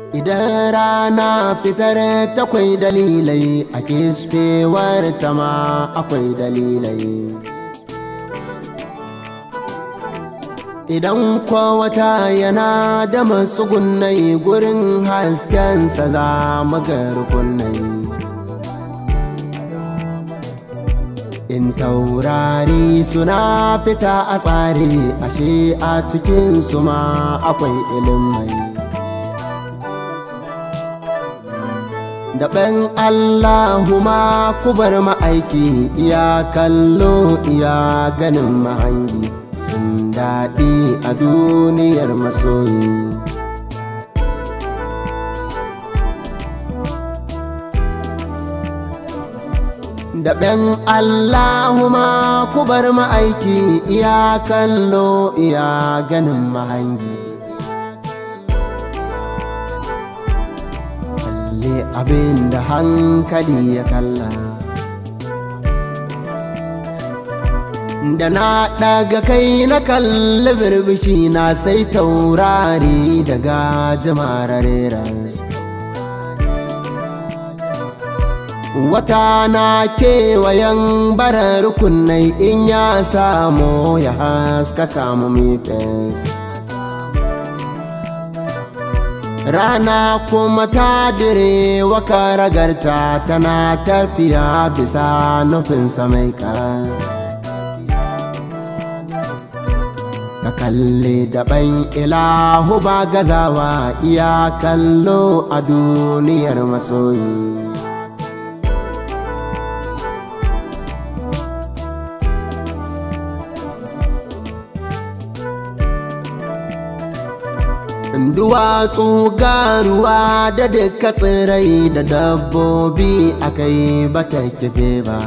Idan rana fitar takwai dalilai a kisfewar ta ma akwai dalilai. Idan wata yana da matsugunai gurin haskensa za mu ga rukunai. In taurari suna fita a tsari ashe a cikin su ma akwai ilimai. Daɓen Allahuma ku bar ma'aiki iya kallo iya ganin mahangi. daɗi a duniyar masoyi. Daɓen Allahuma ku bar ma'aiki iya kallo iya ganin mahangi. Kalle abin da hankali ya kalla. da na ɗaga kai na kalli birbishi na sai taurari daga jimararera wata na kewayen barar rukunai in ya samu ya haskaka mu mifes rana kuma ta dire waka ragarta tana tafiya bisa nufinsa mai kas ka kalli daɓan ilahu ba gazawa iya kallo a duniyar masoyi duwatsu garuwa da duka tsirai da dabbobi akai bata kife ba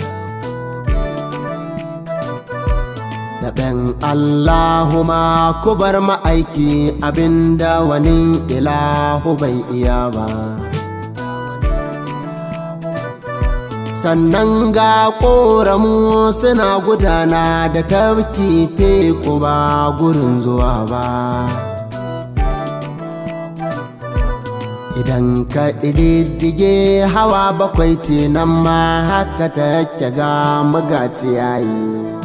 daɓen Allahuma ku bar ma'aiki abinda wani ilahu bai iya ba. Sannan ga ƙoramu suna gudana da tafki teku ba gurin zuwa ba. Idan ka ɗiddige hawa bakwai ce nan ma haka take ga magaci yayi.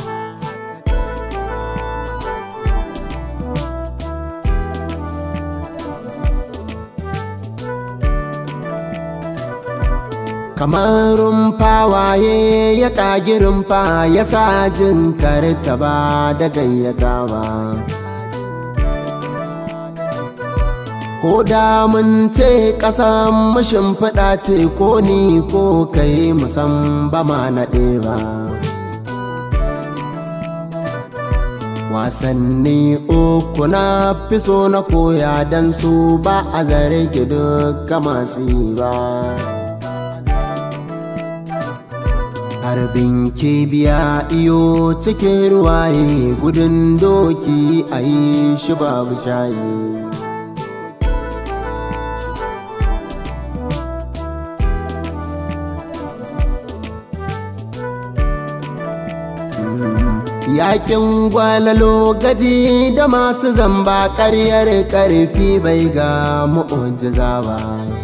kamar rumfa waye ya ƙagi rumfa ya sa jin karta ba da gayyata ba ko da mun ce ƙasan mashin faɗa ce ko ni ko kai musan ba ma naɗe ba wasanni uku na fi so na koya don su ba a zare duka masu yi ba harbin kibiya iyo cikin ruwaye gudun doki a yi shi babu shayi Yakin gwalalo gaji da masu zamba ƙaryar ƙarfi bai ga mu'ujiza ba.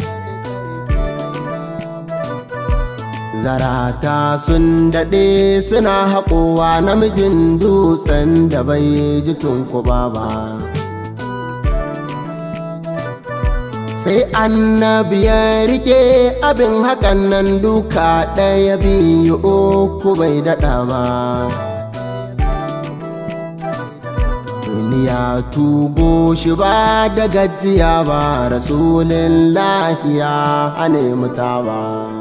zarata sun daɗe suna haƙowa namijin dutsen da bai ji tunkuba ba sai annabi ya rike abin hakan nan duka ɗaya biyu uku bai daɗa ba duniya tubo shi ba da gajiya ba rasulun lahiya hane muta ba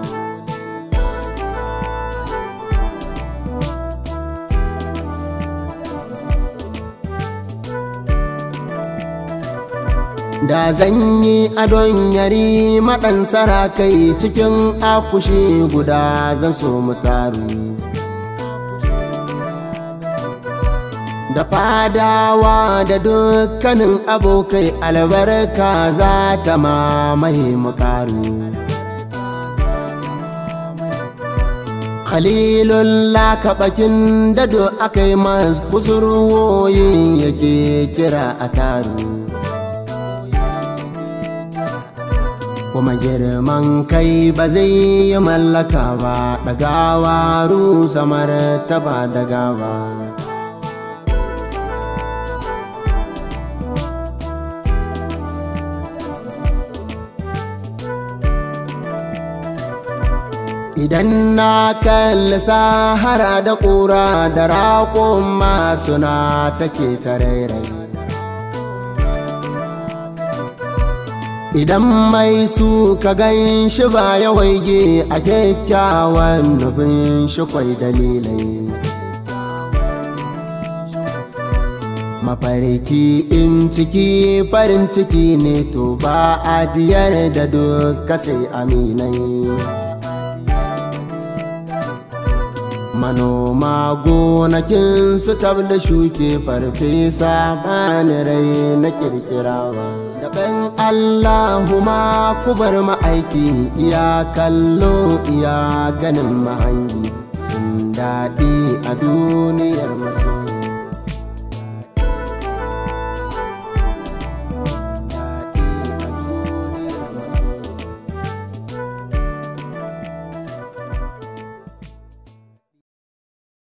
da zan yi adon yari maɗan sarakai cikin akushi guda zan so mu taru da fadawa da dukkanin abokai albarka za ta mamaye mukaru khalilullah kaɓakin dado aka yi masu kusurwoyin yake kira a taru kuma girman kai ba zai yi mallaka ba ɗagawa rusa martaba da gaba idan na kalli sahara da ƙura da raƙon masu na take tarairai idan mai su ka gan shi ba ya waige a kyakkyawan nufin shi kwai dalilai mafarki in ciki farin ciki ne to ba ajiyar da duka sai aminai manoma gonakin su da shuke farfesa bani rai na kirkirawa daban allahuma kubar ma'aiki iya kallo iya ganin mahangi daɗi a duniyar maso